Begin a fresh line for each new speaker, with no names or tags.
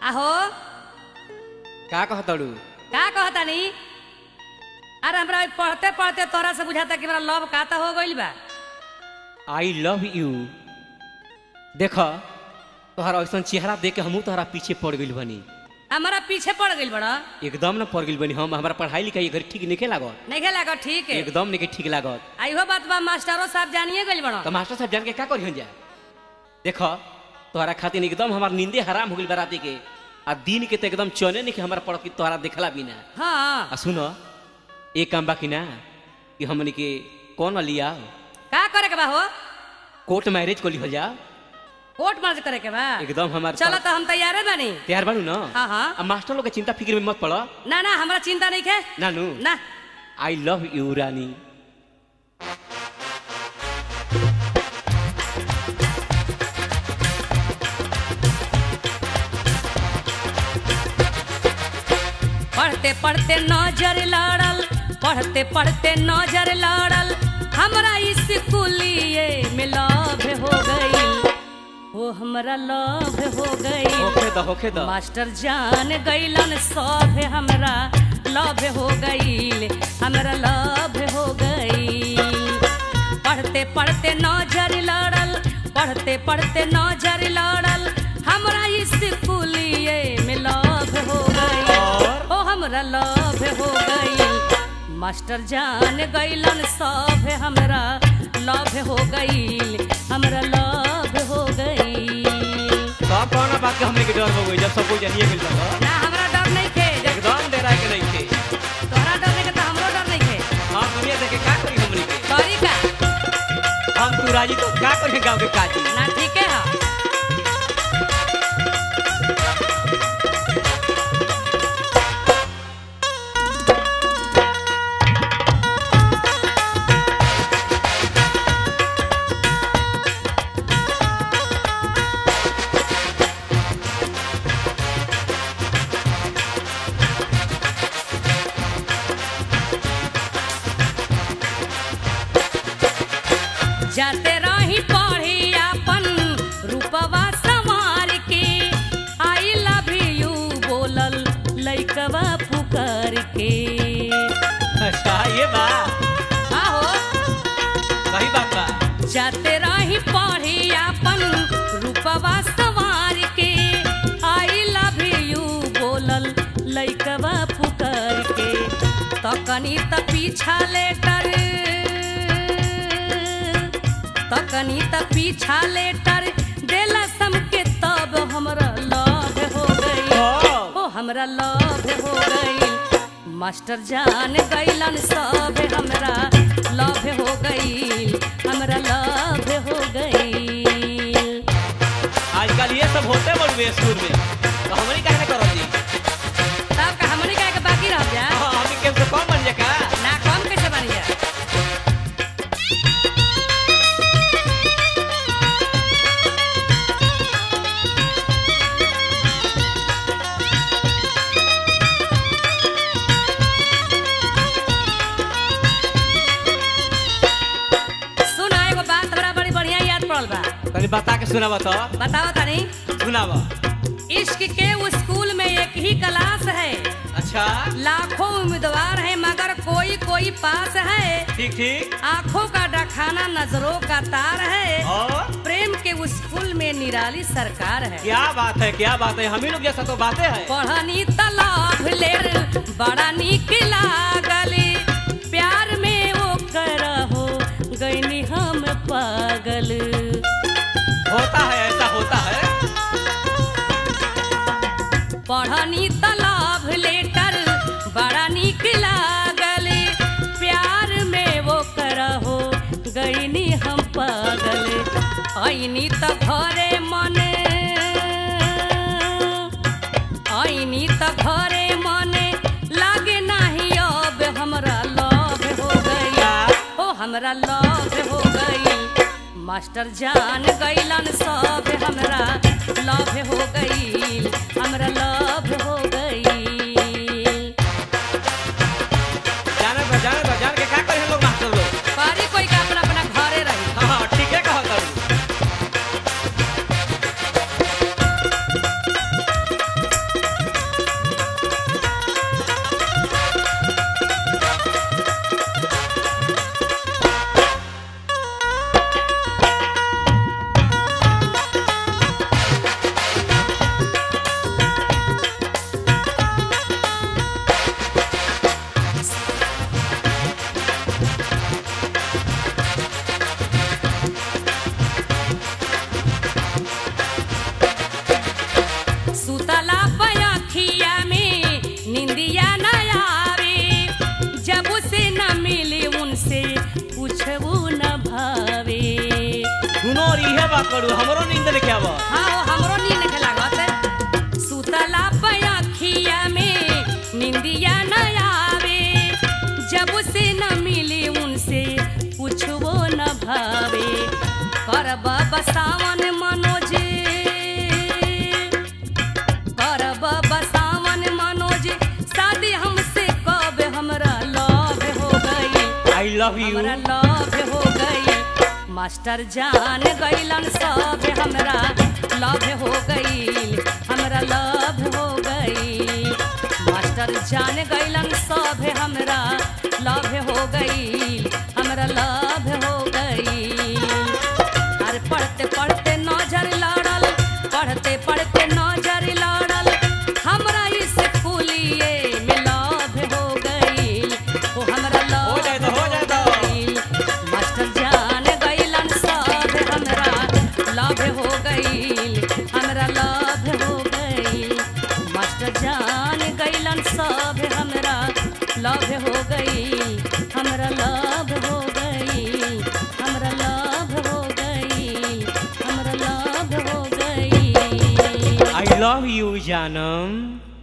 आहो
का कहतड़ू
का कहतानी अरे हमरा ई पढ़ते पढ़ते तोरा से बुझाता कि हमरा लव का तो हो गइल बा
आई लव यू देख तोहरा ऐसा चेहरा देख के हमहू तोहरा पीछे पड़ गइल बनी
हमारा पीछे पड़ गइल बड़ा
एकदम न पड़ गइल बनी हम हमारा पढ़ाई लिखाई घर ठीक नहीं लागत
नहीं लागत ठीक है
एकदम नहीं ठीक लागत
आ इहो बात बा मास्टरो साहब जानिए गइल बड़ा
तो मास्टर साहब जान के का करियन जा देख तोहरा खातिर एकदम हमार नींदे हराम हो गइल बराती के आ दिन के तो एकदम चने नहीं कि हमारा पड़ के तोहरा देखला बिना
हाँ
आ सुन एक काम बाकी ना कि हमनी के कौन लिया
का करे के बा हो
कोर्ट मैरिज को लिहल जा
कोर्ट मार्च करे के बा
एकदम हमार
चलो तो हम तैयार बानी
तैयार बानू ना
हाँ हाँ
अब मास्टर लोग के चिंता फिक्र में मत पड़
ना ना हमरा चिंता नहीं है
नानू
ना
आई लव यू रानी
पढ़ते पढ़ते नजर लड़ल पढ़ते पढ़ते नजर लड़ल हमरा स्कूलिए में लव हो गई वो हमरा लव हो गई
होखे द होखे द
मास्टर जान गईलन सब हमरा लव हो गईल हमरा लव हो गईल पढ़ते पढ़ते नजर लड़ल पढ़ते पढ़ते नजर लड़ल हमरा स्कूलिए में लव हो गईल
और?
ओ हमरा लव हो गईल मास्टर जान गईलन सब हमरा लव हो गईल हमरा लव हो गईल
सब कौन बात के हमने के डर हो गई जब सब कोई जानिए मिल जाओ
ना हमरा डर नहीं खे जब
एकदम डरा के नहीं थे
तोहरा डर नहीं के तो हमरो डर नहीं खे
हम दुनिया देख के का करी हमनी के
करी का
हम तू राजी तो का करी गांव के काजी
ना ठीक है हाँ जाते रही पढ़ी अपन रूपवा संवार के आई लव यू बोलल लइकवा पुकार के
अच्छा ये बा
आहो
सही बात बा
जाते रही पढ़ी अपन रूपवा संवार के आई लव यू बोलल लइकवा पुकार के तकनी त पीछा लेटर तकनी त पीछा लेटर देला सम के तब हमरा लव हो गई ओ हमरा लव हो गई मास्टर जान गईलन सब हमरा लव हो गई हमरा लव हो गई
आजकल ये सब होते बड़ुए स्कूल में तो हमनी काहे ना करत जी
तब का हमनी का के बाकी रह जा
हां हमनी के से कम बन जा का
ना कम कैसे बनी जा सुना एगो बात हमरा बड़ी बढ़िया याद पड़ल बा
तनी बता के सुनावा तो
बताओ तनी
सुनावा
इश्क के स्कूल में एक ही क्लास है
अच्छा
लाखों उम्मीदवार हैं मगर कोई कोई पास है
ठीक ठीक
आंखों का डखाना नजरों का तार है
और
प्रेम के उस स्कूल में निराली सरकार है
क्या बात है क्या बात है हम ही लोग जैसा तो बातें है
पढ़नी तलाब लेर बड़ा निक लागली प्यार में वो करहो गईनी हम पागल
होता है ऐसा होता है
पढ़नी तालाब लेटर बड़ा निक लागल प्यार में वो करहो गईनी हम पागल ऐनी त घरे मन ऐनी त घरे मन लागे नाही अब हमरा लव हो गई ओ हमरा लव हो गई मास्टर जान गईलन सब हमरा लव हो गई हमरा लव हो गई
जाने बा जाने बा जान के का करे हम लोग मास्टर लोग
पारी कोई का अपना अपना घरे रही
हां हां ठीक है कहत हूं करू हमरो नींद लेके आब
हाँ वो हमरो नींद के लागत सुतला पे अखिया में निंदिया न आवे जब से न मिली उनसे पूछबो न भावे करब बसावन मनोज करब बसावन मनोज शादी हमसे कब हमरा लव हो गई
आई लव यू
हमरा लव हो गई मास्टर जान गईलन सब हमरा लव हो गई हमरा लव हो गई मास्टर जान गईलन सब हमरा लव हो गई हमरा लव हो गई अरे पढ़ते पढ़ते नजर लड़ल पढ़ते पढ़ते नजर लड़ल हमरा स्कूलिए में लव हो गई ओ हमरा लव
हो जाए तो, हो जाए तो।
गइल। मास्टर जान गइलन सब हमरा लव हो गइल हमरा लव हो गइल मास्टर जान गइलन सब हमरा लव हो गइल हमरा लव हो गइल हमरा लव हो गइल हमरा लव हो गइल
आई लव यू जानम